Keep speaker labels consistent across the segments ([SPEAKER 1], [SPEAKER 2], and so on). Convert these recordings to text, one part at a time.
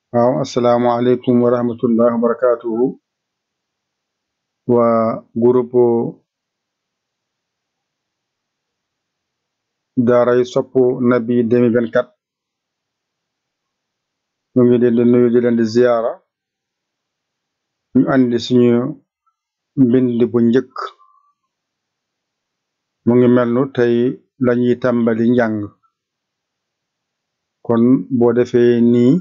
[SPEAKER 1] waaw asalaamaaleykum wa rahmatullahi wa barakaatuhu waa groupe daaray sopp nabi 2024 ñu ngi leen di nuyu di leen di ziyaara ñu andi suñu mbind bu njëkk mu ngi mel nu tey lañuy tàmbali njàng kon boo defee nii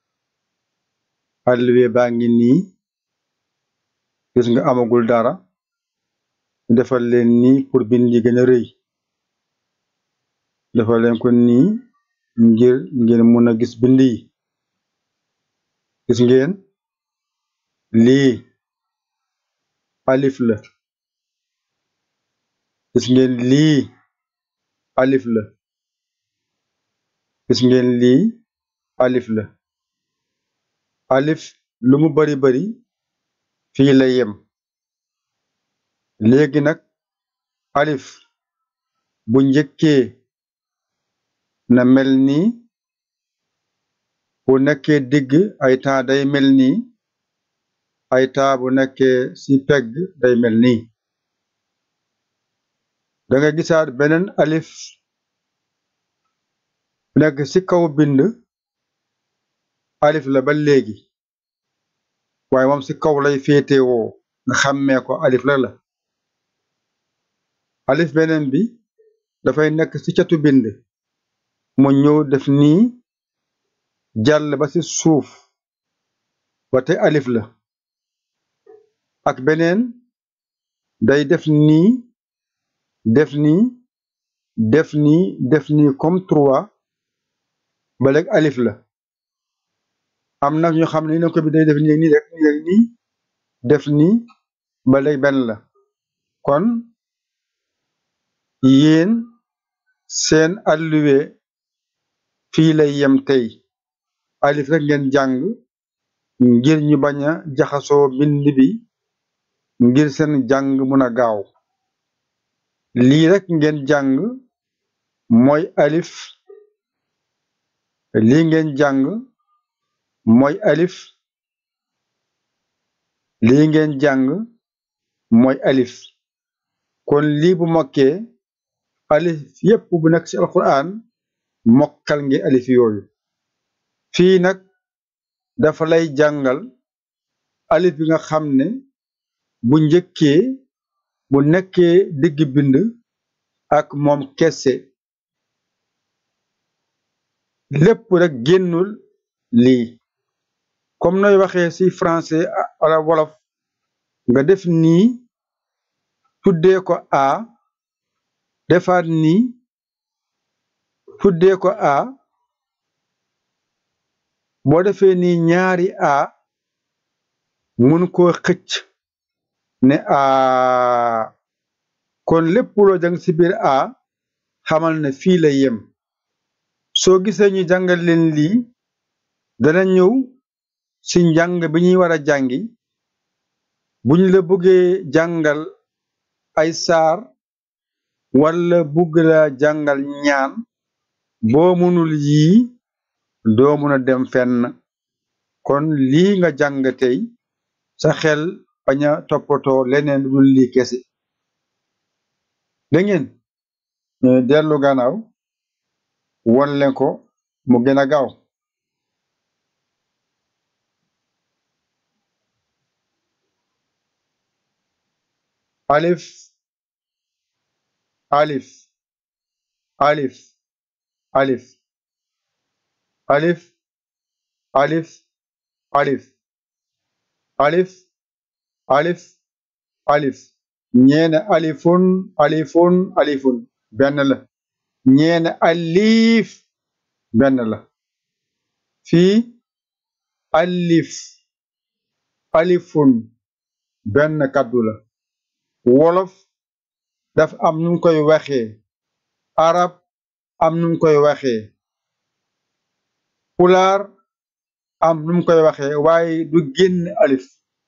[SPEAKER 1] alluwe baa ngi nii gis nga amagul dara ñu defal leen nii pour bind yi gën a rëy defal leen ko nii ngir ngeen mun a gis bind yi gis ngeen lii alif la gis ngeen lii alif la gis ngeen lii alif la alif lu mu bari bari fii la yem léegi nag alif bu njëkkee na mel nii bu nekkee digg ay temps day mel nii ay temps bu nekkee ci pegg day mel nii danga gisaat beneen alif nekk ci kaw bind alif la ba léegi waaye moom ci kaw lay féetewoo nga xàmmee ko alif la la alif beneen bi dafay nekk ci catu bind mu ñëw def nii jàll ba ci suuf ba te alif la ak beneen day def nii def nii def nii def nii comme trois ba léegi alif la am nag ñu xam ne ne ko bi day def nii nii rek nii rek nii def nii ba léegi benn la kon yéen seen alluwe fii lay yem tey alif rek ngeen jàng ngir ñu bañ a jaxasoo bind bi ngir seen jàng mun a gaaw lii rek ngeen jàng mooy alif lii ngeen jàng mooy alif lii ngeen jàng mooy alif kon lii bu mokkee alif yépp bu nekk ci alquran mokkal ngi alif yooyu fii nag dafa lay jàngal alif bi nga xam ne bu njëkkee bu nekkee digg bind ak moom kese lépp rek génnul lii comme nooy waxee ci français wala wolof nga def nii tuddee ko a defaat nii tuddee ko a boo defee nii ñaari a mun koo xëcc ne a kon lépp loo jàng ci biir a xamal ne fii la yem soo gisee ñu jàngal leen lii dana ñëw ci njàng bi ñuy war a jàngi buñ la bëggee jàngal ay saar wala bugg la jàngal ñaan boo mënul yii doo mën a dem fenn kon lii nga jàng tey sa xel bañ a toppatoo leneen lu dul lii kese dangeen dellu gannaaw won leen ko mu gën a gaaw alif alif alif alif alif alif alif alif alif alif ñeene alifun alifun alifun benn la ñeene alif benn la fii alif alifun benn kàddu la wolof dafa am nu koy waxee arab am nu koy waxee pulaar am nu koy waxee waaye du génn alif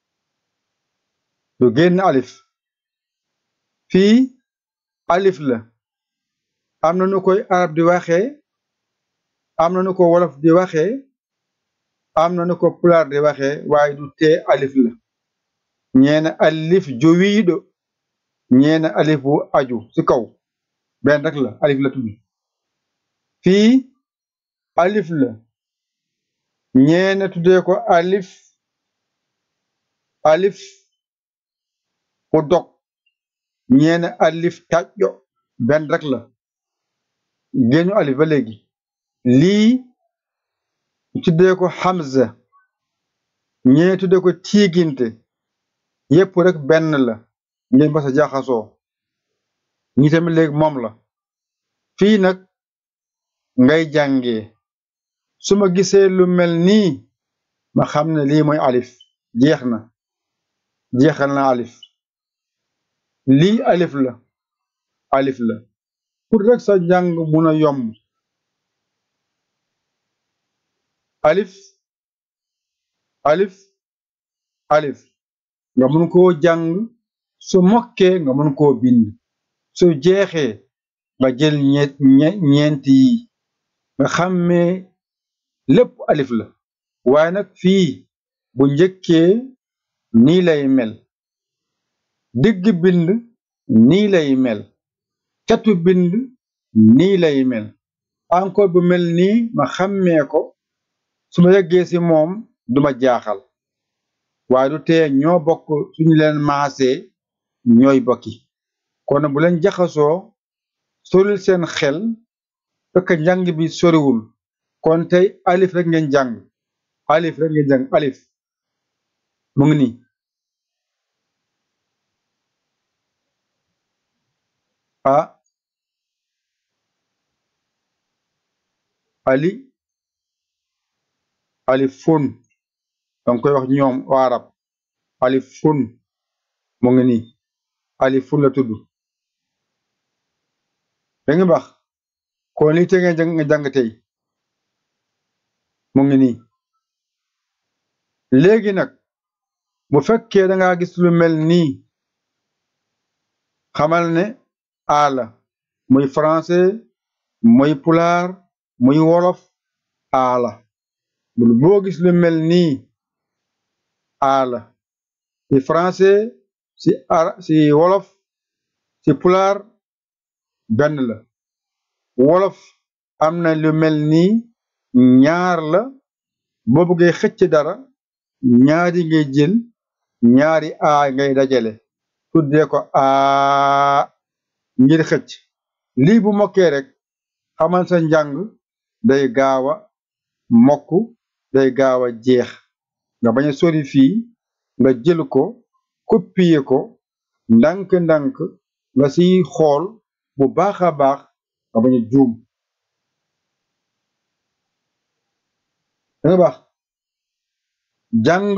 [SPEAKER 1] du génn alif fii alif la am na nu koy arab di waxee am na nu ko wolof di waxee am na nu ko pulaar di waxee waaye du tee alif la ñeena alif jowiiɗo ñeena alif bu aju ci kaw benn rek la alif la tudd fii alif la ñeena tuddee ko alif alif bu dog ñeena alif tàjjo benn rek la génnu alif ba léegi lii tuddee ko hamza ñee tuddee ko tiiginte yépp rek benn la ngeen basa jaxasoo ñi tamit léegi moom la fii nag ngay jàngee su ma gisee lu mel nii ma xam ne lii mooy alif jeex na jeexal na alif lii alif la alif la pour rek sa njàng mun a yomb alif alif alif nga mun koo jàng su mokkee nga mun koo bind su jeexee nga jël ñet ñeent yi nga xàmmee lépp alif la waaye nag fii bu njëkkee nii lay mel digg bind nii lay mel catu bind nii lay mel encore bu mel nii ma xàmmee ko su ma yeggee ci moom duma jaaxal waaye du tee ñoo bokk suñu leen maasee ñooy bokki kon bu leen jaxasoo soril seen xel fekk njàng bi soriwul kon tey alif rek ngeen jàng alif rek ngeen jàng alif mu ngi nii a ali alifun danga koy wax ñoom waa arab alifun mu ngi nii alifun la tudd da nga bax kon lii te nga jàng nga jàng tey mu ngi nii léegi nag bu fekkee danga gis lu mel nii xamal ne aala muy français muy pulaar muy wolof aala bul boo gis lu mel nii aala ci français ci ara ci wolof ci pulaar benn la wolof am na lu mel nii ñaar la boo bëggee xëcc dara ñaari ngay jël ñaari aa ngay dajale tuddee ko aa ngir xëcc lii bu mokkee rek xamal sa njàng day gaaw a mokk day gaaw a jeex nga bañ a sori fii nga jël ko copier ko ndànk-ndànk nga siy xool bu baax a baax nga bañ a juum danga baax jàng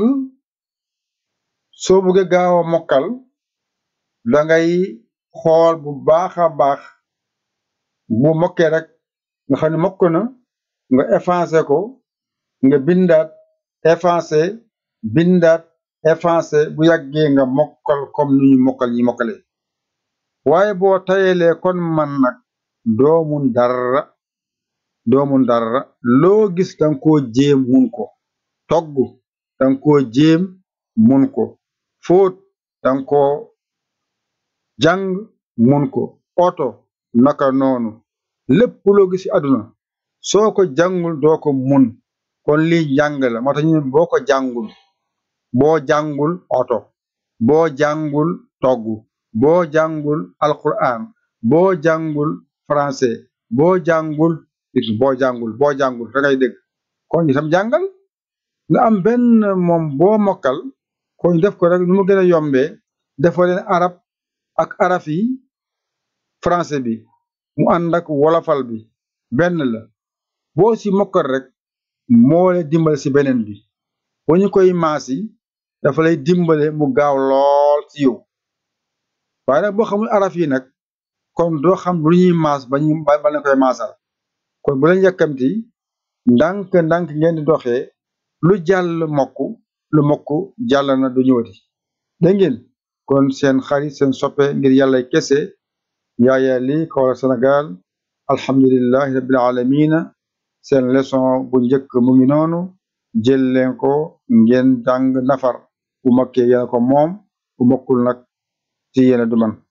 [SPEAKER 1] soo bëggee gaaw a mokkal dangay xool bu baax a baax bu mokkee rek nga xam ne mokk na nga effacé ko nga bindaat effacé bindaat effacé bu yàggee nga mokkal comme ni ñu mokkal ñi mokkale waaye boo tayelee kon man nag doomun dara doomun dara loo gis danga koo jéem mun ko togg danga koo jéem mun ko fóot danga koo jàng mun ko oto naka noonu lépp loo gis ci àdduna soo ko jàngul doo ko mun kon lii jàng la moo tax ñu boo ko jàngul boo jàngul oto boo jàngul togg boo jàngul alquran boo jàngul français boo jàngul boo jàngul boo jàngul da ngay dégg kon itam jàngal nga am benn moom boo mokkal kon def ko rek nu mu gën a yombee defoo leen arab ak araf yi français bi mu ànd ak wolofal bi benn la boo ci mokkal rek moo lay dimbale ci beneen bi boo ñu koy maas yi dafa lay dimbale mu gaaw lool ci yow waaye nag boo xamul araf yi nag kon doo xam lu ñuy maas ba ñu ba leen koy maasal kon bu leen yàkkamti ndànk ndànk ngeen di doxee lu jàll mokk lu mokk jàll na du ñëwati dégg ngeen kon seen xarit seen soppe ngir yàlla kese yaaya li Kaolack Sénégal alhamdulillahi rabbil alamina seen leçon bu njëkk mu ngi noonu jël leen ko ngeen jàng nafar bu mokkee yéen ko moom bu mokkul nag ci yéen du man